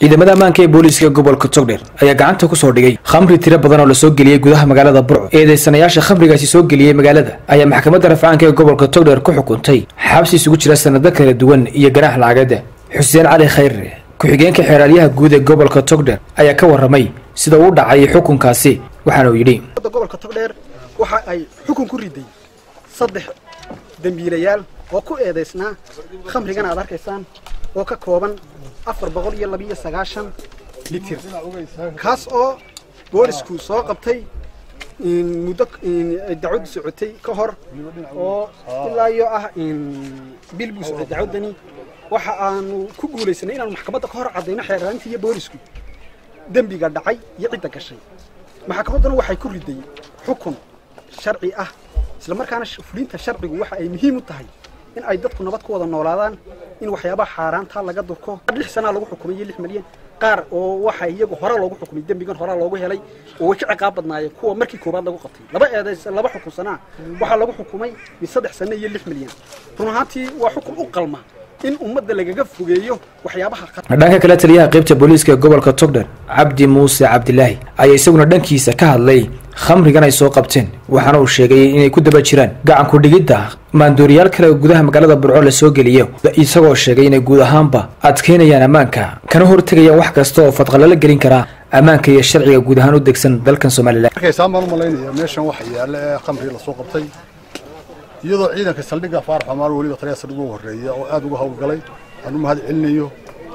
ciidamada ammaanka ee booliiska gobolka togdheer ayaa gacanta ku soo dhigay khamri tiro badan oo lasoo geliyey gudaha magaalada burco eedeysanayaasha khamrigaasi soo geliyey magaalada ayaa maxkamadda rafcaanka ee gobolka togdheer ku xukuntay xabsi isugu jira sanado kala duwan iyo ganaax lacageeda xuseen cali khayre ku-xigeenka xeeraalyaha guud ee gobolka togdheer ayaa ka warramay sida uu dhacay xukunkaasi waxaana uu yidhi gobolka togdheer waxa ay xukun ku riday saddex dembiilayaal oo ku eedaysnaa khamrigan aad arkaysaan oo ka kooban afar boqol iyo labiiyo sagaashan litir kaas oo boolisku soo qabtay muddo dacwadu socotay ka hor oo ilaa iyo ah bil buu socday dacwadani waxa aanu ku guulaysanay inaanu maxkamadda ka hor caddayno xeeraarintii iyo boolisku dembiga dhacay iyo cidda gashay maxkamadduna waxay ku riday xukun sharci ah isla markaana fulinta sharcigu waxa ay muhiim u tahay in ay dadku nabad ku wada noolaadaan in waxyaabaha xaaraanta laga durko lix sanaa lagu xukumay iyo lix milyan qaar oo waxa iyagu hore loogu xukumay dembigan hore loogu helay oo way ka ciqaab badnaayeen kuwa markii koobaad lagu qabtay laba eedays laba xukun sanaa waxaa lagu xukumay min saddex sano iyo lix milyan run ahaantii waa xukun u qalma in ummadda lagaga fogeeyo waxyaabaha dhanka kale taliyaha qaybta booliiska ee gobolka togdher cabdi muuse cabdilaahi ayaa isaguna dhankiisa ka hadlay khamrigan ay soo qabteen waxaana uu sheegay inay ku daba jiraan gacanku dhigidda maandooriyaal kale oo gudaha magaalada burco la soo geliyo isagoo sheegay inay guud ahaanba adkeynayaan ammaanka kana hortegayaan wax kasta oo fadqalala gelin karaa ammaanka iyo sharciga guud ahaan u degsan dalkan somalilan markaysaan baan u malaynaya meeshan waxa yaalla ee khamri la soo qabtay iyadoo ciidanka saldhigga faarax xumaar weliba taliya saldhig ugu horreeya oo aad uga howlgalay aan u mahad celinayo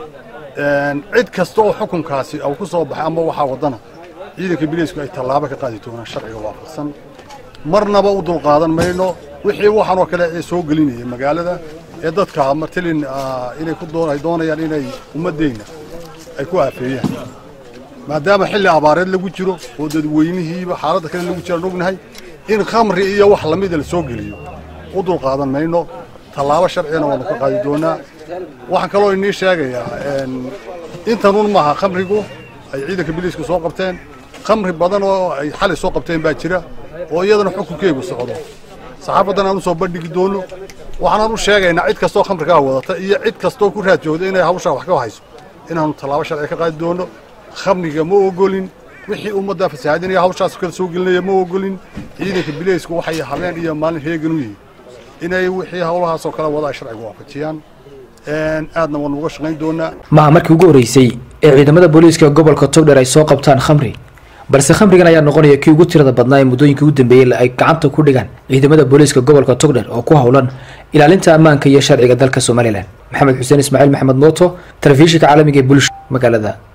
cid kasta oo xukunkaasi uu ku soo baxay ama waxaa waddana ciidanka biliisku ay tallaabo ka qaadi doonaan sharciga waafaqsan marnaba u dulqaadan mayno wixii waxaan oo kale ee soo gelinaya magaalada ee dadka martilin inay ku doon ay doonayaan inay ummaddeenna ay ku aafeeyaan maadaama xilli abaareed lagu jiro oo dadweynihiiba xaaladda kale lagu jiraan ognahay in khamri iyo wax lamida la soo geliyo u dulqaadan mayno tallaabo sharcigana waanu ka qaadi doonaa waxaan kaloo inii sheegayaa intanun maaha khamrigu ay ciidanka biliisku soo qabteen khamri badan oo ay xalay soo qabteen baa jira oo iyadana xukunkeegu socdo saxaafadan aan u soo bandhigi doono waxaanaan u sheegaynaa cid kastoo khamrigaa wadata iyo cid kastoo ku raad joogda inay hawshaa wax ka hayso inaanu tallaabo sharci ka qaadi doono khamriga ma ogolin wixii ummadda fasahaadinaya hawshaas kala soo gelinaya ma ogolin ciidanka bileysku waxay habeen iyo maalin heegan u yihiin inay wixii hawlahaasoo kale wada ay sharciga waafajiyaan aadna waanu uga shaqayn doonaa maha markii ugu horreysay ee ciidamada booliiska gobolka togdher ay soo qabtaan khamri balse khamrigan ayaa noqonaya kii ugu tirada badnaa ee muddooyinkii ugu dambeeyey ay gacanta ku dhigaan ciidamada booliiska gobolka togdher oo ku howlan ilaalinta ammaanka iyo sharciga dalka somalilan maxamed xuseen ismaaciil maxamed mooto telefishinka caalamiga ee bulsho magaalada